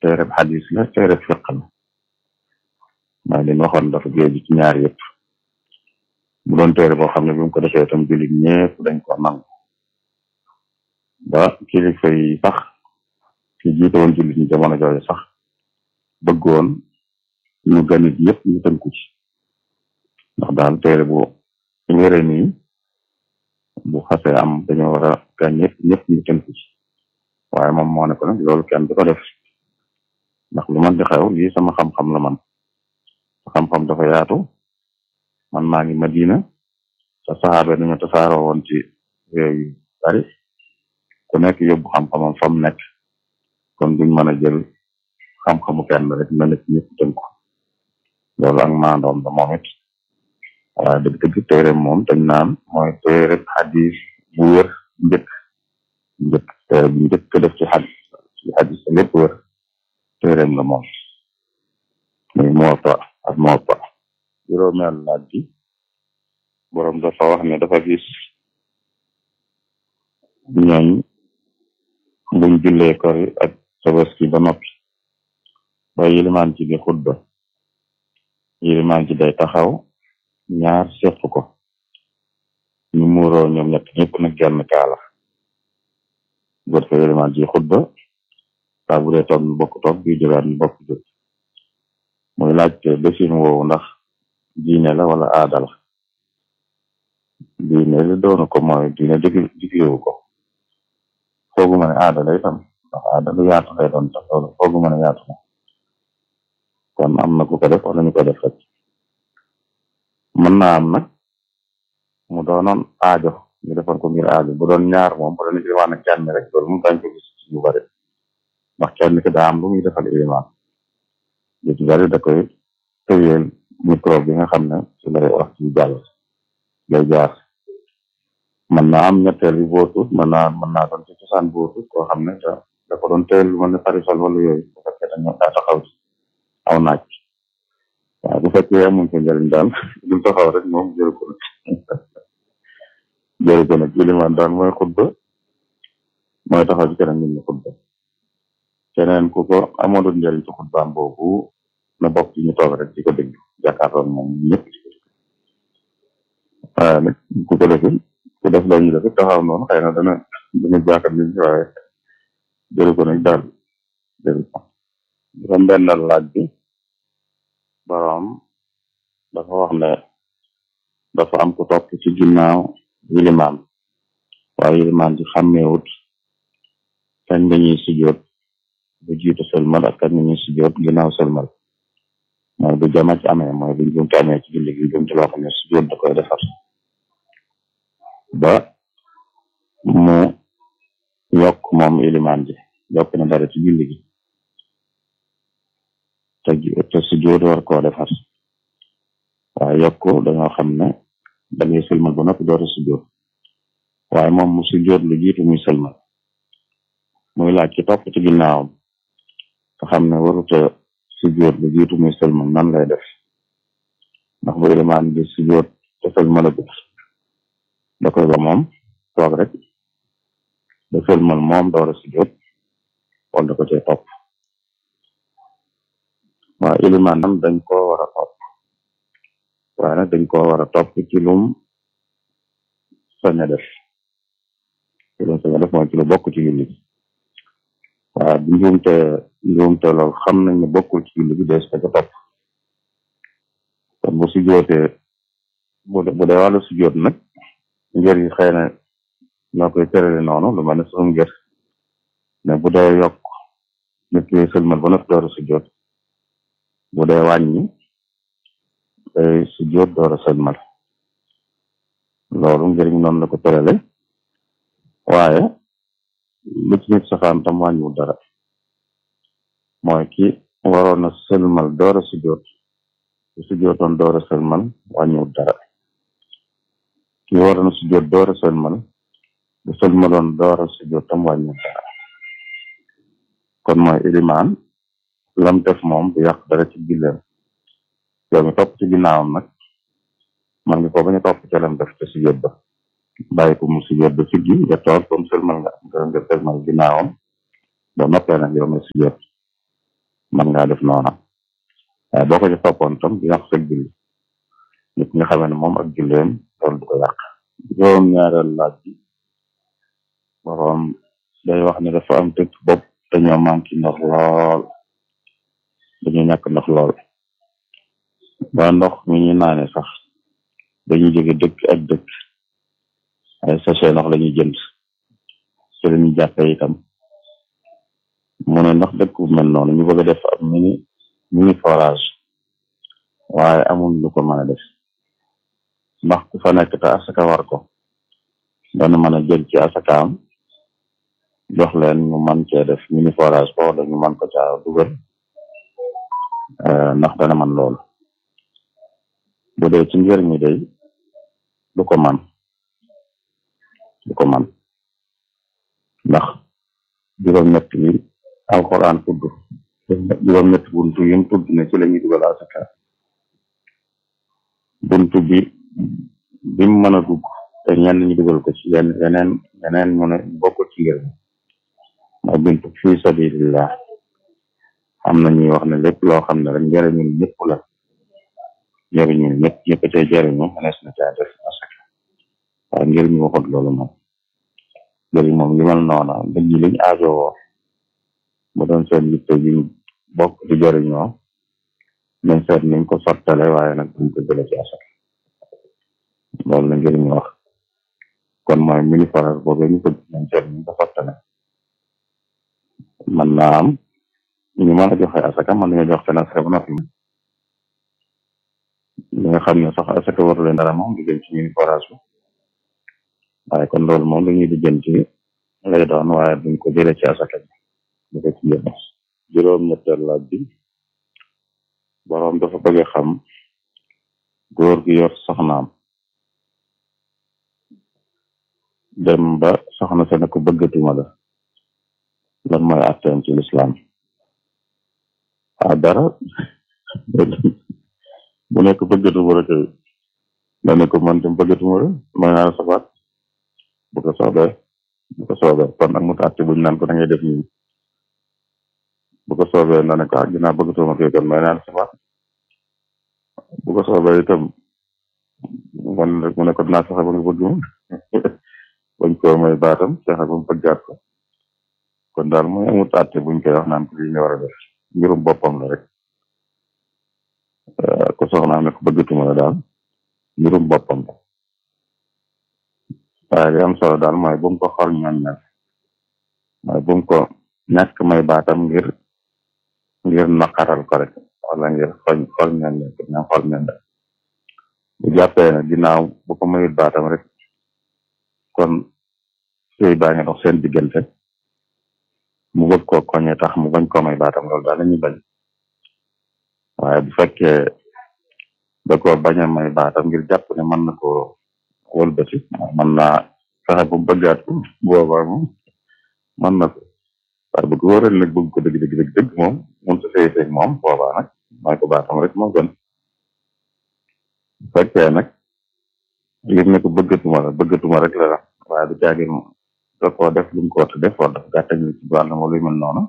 téereb xadis la téereb fiq la mooy li ñu waxoon dafa géeju ci ñaar yëpp bu doon téere boo xam ne bi mu ko defee itam jullit ñëpp dañ ko nangu ba kilifa yi sax ki jiite woon jullit ñi jamono jooju sax bëggoon ñu ganit yëpp ñu tënku ci ndax daal téere bu wére nii bu xasee am dañoo war a gan yëpp ñëpp ñu tënku ci waaye moom moo ne ko nag loolu kenn du ko def ndax lu man di xew lii sama xam-xam la man xam-xam dafa yaatu man maa ngi Madina sa saxaabe dañu tasaaroo woon ci réew yu bari ku nekk yóbbu xam-xamam fa mu nekk kon duñ mën a jël xam-xamu kenn rek na nekk ñëpp tënku loolu ak maandoom la moom it waaye dëgg-dëgg téere moom dañ naan mooy téere xadis bu wér njëkk njëkk téere bu njëkk def ci xadis ci xadis te lépp wér téereem la moom muy Muwatta ak Muwatta juróomeel laaj bi boroom dafa wax ne dafa gis ñooñ buñ jullee kori ak tabaski ba noppi ba yilimaan ci di xutba yilimaan ci day taxaw ñaar seq ko ñu muuroo ñoom ñett ñëpp nag genn kaala góor ko yilimaan ci xutba saa bu dee toog ñu bokk toog bi jógaat ñu bokk jóg muy laajte desin woowu ndax diine la wala aada la diine li doonu ko mooy diine dig diglewu ko foogu ma ne aada lay tam ndax aada lu yaatu lay doon tax loolu foogu ma ne yaatu na kon am na ku ko def wala ñu ko def rek mën naa am nag mu doonoon aajo ñu defoon ko ngir aajo bu doon ñaar moom bu doon ilimaan ak kenn rek loolu moom dañ ko gis ci yu bari ndax kenn ki daa am lu muy defal ilimaan lu ci bari da koy tëyeel micro bi nga xam ne ci lay wax ci jàll lay jaar mën naa am ñetteel bi bootut mën naa mën naa doon ci cosaan bootut koo xam ne da da ko doon tëyeel lu mel ne parisol wala yooyu bu fekkee dañoo daa taxaw ci aw naaj waaw bu fekkee amuñ ko njëriñ daal du taxaw rek moom jël ko nag jël ko nag ilimaan daal mooy xutba mooy taxaw ci keneen nit ñi xutba keneen ku ko amoon njëriñ ci xutbaam boobu na bokk ci ñu toog rek di ko dégg jàkkaarloog moom ñëpp di ko dégg waaye nag ku ko deful ku def la ñu def taxaw noonu xëy na dana dana jàkkaar nit ñi waaye jël ko nag daal jël ko juróom bennal laaj bi boroom dafa wax ne dafa am ku topp ci ginnaaw yilimaan waaye yilimaan ci xàmmeewut kañ lañuy sujjoot bu jiitu sëlmal ak kañ lañuy sujjoot ginnaaw sëlmal mooy bu jama ci amee mooy bu njumte amee ci julli gi njumte loo xam ne sujjoot da koy defar ba mu yokk moom ilimaan ji yokk na dara ci julli gi te te sujjoot war koo defar waaye yokk dañoo xam ne da ngay sëlmal ba noppi door a sujjoot waaye moom mu sujjoot lu jiitu muy sëlmal muy laaj ci topp ci ginnaawam nga xam ne waruta sujjoot lu jiitu muy sëlmal nan lay def ndax bu ilimaan bi sujjoot te sëlmal a gut da koy ba moom toog rek da sëlmal moom door a sujjoot wala da ko cay topp waaw ilimaan nam dañ koo war a topp waaye nag dañ koo war a topp ci lum sañ a def ci lum sañ a def mooy ci lu bokk ci julli gi waaye bu njuumte njuumte lool xam nañ ne bokkul ci julli gi dees ko topp kon bu sujjootee bu bu dee wàllu sujjoot nag ngir yi xëy na ñoo koy tërale noonu lu mel ne suñu ngir ne bu dee yokk nit ki sëlmal ba noppi door a sujjoot bu dee wàññi day sujjoot door a sëlmal loolu ngir noonu la ko tërale waaye lu ci nit safaan tam wàññiwul dara mooy ki waroon a sëlmal door a sujjoot bu sujjootoon door a sëlmal wàññiwul dara ki waroon a sujjoot door a sëlmal bu sëlmaloon door a sujjoot tam wàññiwul dara kon mooy ilimaan lam def moom du yàq dara ci julleem yow mi topp ci ginnaawam nag man nga ko bañ a topp ci lam def te sujjoot ba bàyyi ko mu sujjoot ba siggi nga toog comme sëlmal nga nga nga sëlmal ginnaawam ba noppee nag yow nga sujjoot man ngaa def noona waaye boo ko ci toppoon tam dina ko sëg julli nit nga xamee ne moom ak julleem loolu du ko yàq juróom ñaareel laaj bi boroom day wax ne dafa am tëkk bopp dañoo manqué ndox lool dañu ñàkk ndox lool ba ndox mi ñu naane sax dañuy jóge dëkk ak dëkk ay sachet ndox lañuy jënd ci la ñuy jàppe itam mu ne ndax dëkk bu mel noonu ñu bëgg a def ab mini mini forage waaye amul lu ko mën a def ndax ku fa nekk te asaka war ko dana mën a jël ci asakaam jox leen ñu mën cee def mini forage ko wala ñu mën ko caa dugal ndax dana man loolu bu dee ci njër mi day du ko man du ko man ndax juróom-ñett yi alxuraan tudd juróom-ñett buntu yi mu tudd ne ci la ñuy dugal asaka buntu bi bi mu mën a dugg te ñenn ñu dugal ko ci yenn yeneen yeneen mu ne bokkul ci ngir mooy buntu fi sabilillah am na ñuy wax ne lépp loo xam ne rek njëriñul ñëpp la njëriñul ñëpp ñëpp cay jëriñu mënees na caa def asaka waaye ngir ñu waxut loolu moom njëriñ moom li mel noona nit ñi liñ aajowoo mu doon seen yitte yi bokk di jëriñoo nañ seet niñ ko sottale waaye nag duñ ko jële ci asaka loolu la ngir ñu wax kon mooy mini forage boobu ñu ko nañ seet niñ ko sottale man naa am ñu mën a joxe asaka man nañu jox seen asaka ba noppi li nga xam ne sax asaka waru leen dara moom di jëm ci mini forage bi waaye kon loolu moom dañuy di jëm ci lay doon waaye duñ ko jëlee ci asaka bi ñu ko ci jëm juróom ñetteel laaj bi boroom dafa bëgg a xam góor gi yor soxnaam dem ba soxna sa ne ko bëggatuma la lan mooy atteem ci lislaam ah dara bu nekk bëggatuma la kay da ne ko man tam bëggatuma la may naa la safaat bu ko soobee bu ko soobee kon nag mu àtte buñ naan ko da ngay def nii bu ko soobee na ne ko ah ginnaaw bëggatuma kay kon may naa la safaat bu ko soobee itam man rek mu ne ko dinaa fexe ba nga bëgg ma bañ koo may baatam fexe ba mu bëggaat ko kon daal mooy amut àtte buñ koy wax naan ko lii nga war a def mbirum boppam la rek ko soxnaam ne ko bëggatuma la daal mbirum boppam la waaye li am solo daal mooy bu mu ko xor ñoññal mooy bu mu ko ñàkk may baatam ngir ngir naqaral ko rek wala ngir xoñ xol ñoññal ko ña xol ñoññal bu jàppee ne ginnaaw bu ko mayut baatam rek kon sëy baa ngi dox seen diggante mu bëgg koo koñe tax mu bañ koo may baatam loolu daal lañuy bañ waaye bu fekkee da ko bañ a may baatam ngir jàpp ne mën na koo wëlbati mën naa fexe bu bëggaat ko boobaa moom mën na ko waaye bu ko wóoree nag bëgg ko dëgg dëgg dëgg dëgg moom mun sa sëy sëy moom boobaa nag may ko baatam rek moo gën bu fekkee nag ngir ne ko bëggatuma la bëggatuma rek la waaye du caagin da koo def lu mu ko war a def wala dafa gàttañ ci wàll ma luy mel noonu